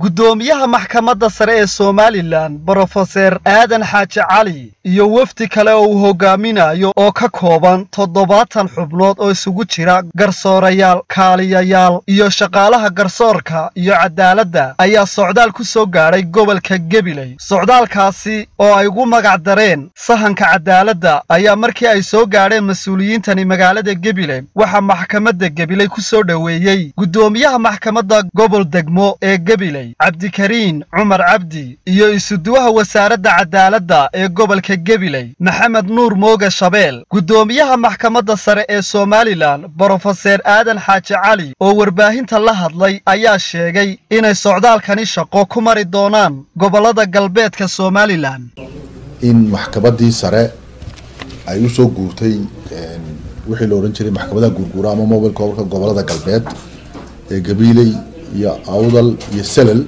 guddoomiyaha maxkamadda sare ee somalilan brofeser aadan xaaji cali iyo wefdi kale oo uu hogaaminayo oo ka kooban toddobaatan xubnood oo isugu jira garsoorayaal kaaliyayaal iyo shaqaalaha garsoorka iyo cadaaladda ayaa socdaal ku soo gaadhay gobolka gebiley socdaalkaasi oo ay ugu magac dareen sahanka cadaaladda ayaa markii ay soo gaadheen mas-uuliyiintani magaalada gebiley waxaa maxkamadda gebiley ku soo dhoweeyey guddoomiyaha maxkamadda gobol degmo ee gebiley cabdikariin cumar cabdi iyo isuduwaha wasaaradda cadaaladda ee gobolka gebiley maxamed nuur mooge shabeel guddoomiyaha maxkamadda sare ee somalilan brofeser aadan xaaji cali oo warbaahinta la hadlay ayaa sheegay inay socdaalkani shaqo ku mari doonaan gobollada galbeedka somalilan in maxkamaddii sare ay u soo guurtay wixii la odhan jiray maxkamadaha guurguura ama mobilka gobolka gobollada galbeed ee gabiiley iyo awdal iyo selal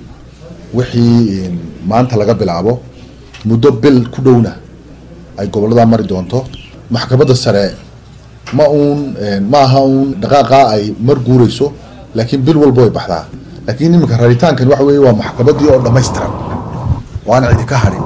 wixii maanta laga bilaabo muddo bil ku dhowna ay gobolladaa mari doonto maxkamadda sare ma uun ma aha uun dhaqaaqaa ay mar guurayso laakiin bil walba way baxdaa laakiin iminka raritaankani waxa weeye waa maxkamaddii oo dhammaystiran oo aan cidi ka hadhin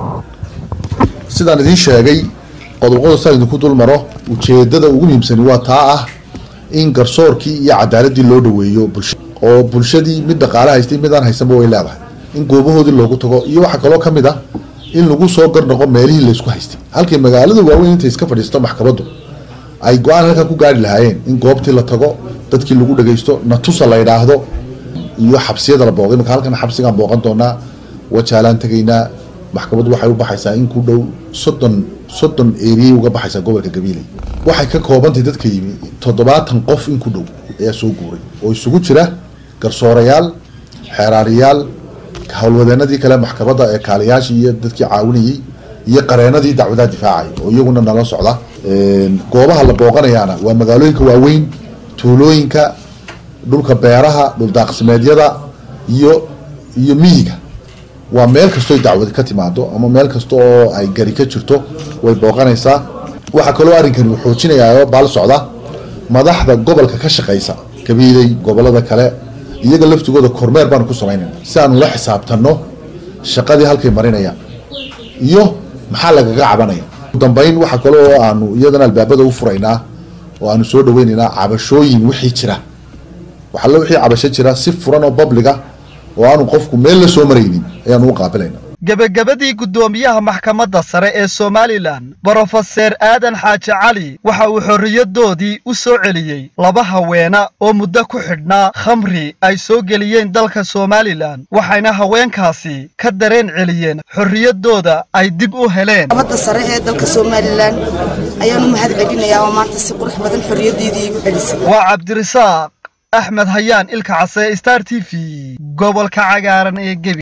sidaan idiin sheegay qodobqodob saan idinku dul maro ujeedada ugu muhiimsani waa taa ah in garsoorkii iyo cadaaladii loo dhaweeyo bulsha oo bulshadii mid dhaqaale haystay mid aan haysanba way leedahay in goobahoodii loogu tago iyo waxaa kaloo ka mid ah in lagu soo garnoqo meelihii laysku haystay halkii magaalada waaweyn intay iska fadhiisto maxkamaddu ay go-aan halkaa ku gaari lahaayeen in goobtii la tago dadkii lagu dhagaysto natusa la yidhaahdo iyo xabsiyada la booqo imika halkan xabsigaan booqan doonaa wajaalaan tegaynaa maxkamaddu waxay u baxaysaa in ku dhow soddon soddon eriyay uga baxaysaa gobolka gabiiley waxay ka koobantay dadka yimi toddobaatan qof in ku dhow ayaa soo guuray oo isugu jira garsoorayaal xeeraariyaal howlwadeenadii kale maxkamadda ee kaaliyaashii iyo dadkii caawinayey iyo qareenadii dacwadaha difaacay oo iyaguna nala socda goobaha la booqanayaana waa magaalooyinka waaweyn tuulooyinka dhulka beeraha dhuldaaqsimeedyada iyo iyo miyiga waa meel kastoo dacwad ka timaado ama meel kasta oo ay gari ka jirto way booqanaysaa waxaa kaloo arrinkani uu xoojinayaa baal socda madaxda gobolka ka shaqaysa gabiiley gobolada kale iyaga laftigooda kormeer baanu ku samaynayna si aanu la xisaabtanno shaqadii halkay marinayaan iyo maxaa lagaga cabanaya udambeyn waxaa kale oo aanu iyadana albaabada u furaynaa oo aanu soo dhaweynaynaa cabashooyin wixii jira waxalle wixii cabasho jira si furan oo babliga oo aanu qofku meel la soo maraynin ayaanu u qaabilayna gebagabadii guddoomiyaha maxkamadda sare ee somalilan brofeser aadan xaaji cali waxa uu xorriyadoodii u soo celiyey laba haweena oo muddo ku xidhnaa khamri ay soo geliyeen dalka somalilan waxayna haweenkaasi ka dareen celiyeen xorriyaddooda ay dib u heleen maxkamadda sare ee dalka somalilan ayaanu mahad celinayaa oo maanta si qurux badan xorriyaddeedii igu celisay waa cabdirasaaq axmed hayaan ilka case star t v gobolka cagaaran ee gebi